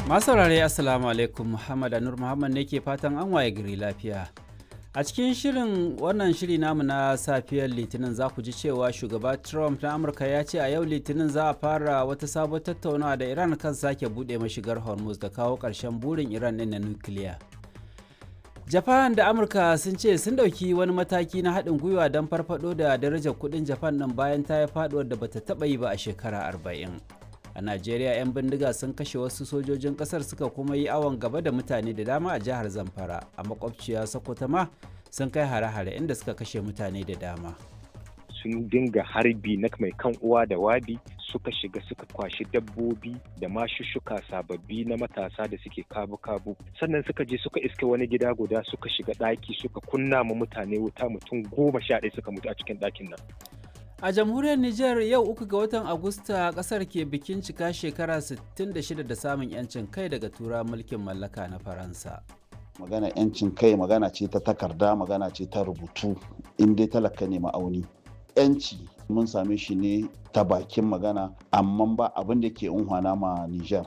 Masu saurare Assalamu alaikum Muhammad Anur Muhammad ne ke fatan an waye gari lafiya. A cikin shirin wannan shiri namu na safiyar Litinin za ku ji cewa shugaba Trump na Amurka ya ce a yau Litinin za a fara wata sabon tattaunawa da Iran kan sake buɗe mashigar Hormuz da kawo ƙarshen burin Iran ɗin na nukiliya. Japan da Amurka sun ce sun ɗauki wani mataki na haɗin gwiwa don farfaɗo da darajar kuɗin Japan ɗin bayan ta yi faɗuwar da bata taɓa yi ba a shekara arba'in. a najeriya 'yan bindiga sun kashe wasu sojojin kasar suka kuma yi awon gaba da mutane da dama a jihar zamfara a makwabciya sokoto ma sun kai hare-hare inda suka kashe mutane da dama sun dinga harbi na mai kan uwa da wabi suka shiga suka kwashi dabbobi da mashushuka sababbi na matasa da suke kabu-kabu sannan suka je suka iske wani gida guda suka shiga ɗaki suka kunna ma mutane wuta mutum goma sha ɗaya suka mutu a cikin ɗakin nan A jamhuriyar Nijar yau uku ga watan Agusta kasar ke bikin cika shekara 66 da samun 'yancin kai daga tura mulkin mallaka na Faransa. Magana 'yancin kai magana ce ta takarda magana ce ta rubutu in dai talaka ne ma'auni. 'Yanci mun same shi ne ta bakin magana amma ba abin da ke unhwana ma Nijar.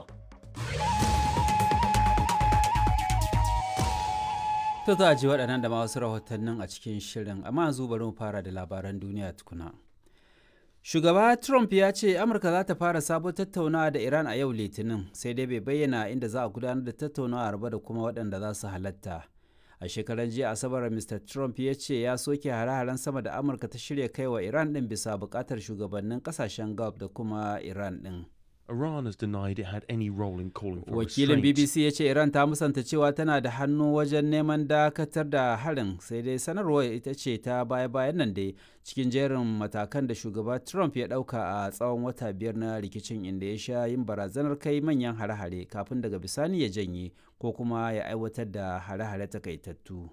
To za a ji waɗannan da ma wasu rahotannin a cikin shirin amma yanzu bari mu fara da labaran duniya tukuna. Shugaba Trump ya ce Amurka za ta fara sabon tattaunawa da Iran a yau Litinin, sai dai bai bayyana inda za a gudanar da tattaunawa ba da kuma waɗanda za su halatta. A shekaran jiya Asabar Mr. Trump ya ce ya soke hare-haren sama da Amurka ta shirya kai wa Iran ɗin bisa buƙatar shugabannin ƙasashen Gulf da kuma Iran ɗin. Iran has denied it had any role in calling for Wakilin restraint. BBC ya ce Iran ta musanta cewa tana da hannu wajen neman dakatar da harin sai dai sanarwar ita ce ta baya-bayan nan dai cikin jerin matakan da shugaba Trump ya dauka a tsawon wata biyar na rikicin inda ya sha yin barazanar kai manyan hare-hare kafin daga bisani ya janye ko kuma ya aiwatar da hare-hare takaitattu.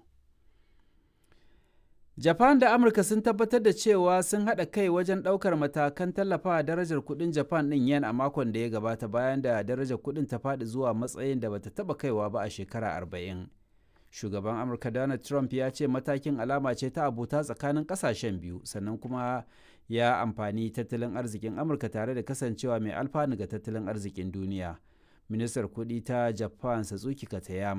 Japan da Amurka sun tabbatar da cewa sun haɗa kai wajen ɗaukar matakan tallafawa darajar kuɗin Japan ɗin yen a makon da ya gabata bayan da darajar kuɗin ta faɗi zuwa matsayin da bata taɓa kaiwa ba a shekara arba'in. Shugaban Amurka Donald Trump ya ce matakin alama ce ta abota tsakanin ƙasashen biyu sannan kuma ya amfani tattalin arzikin Amurka tare da kasancewa mai alfanu ga tattalin arzikin duniya. Ministar kuɗi ta Japan Satsuki Katayama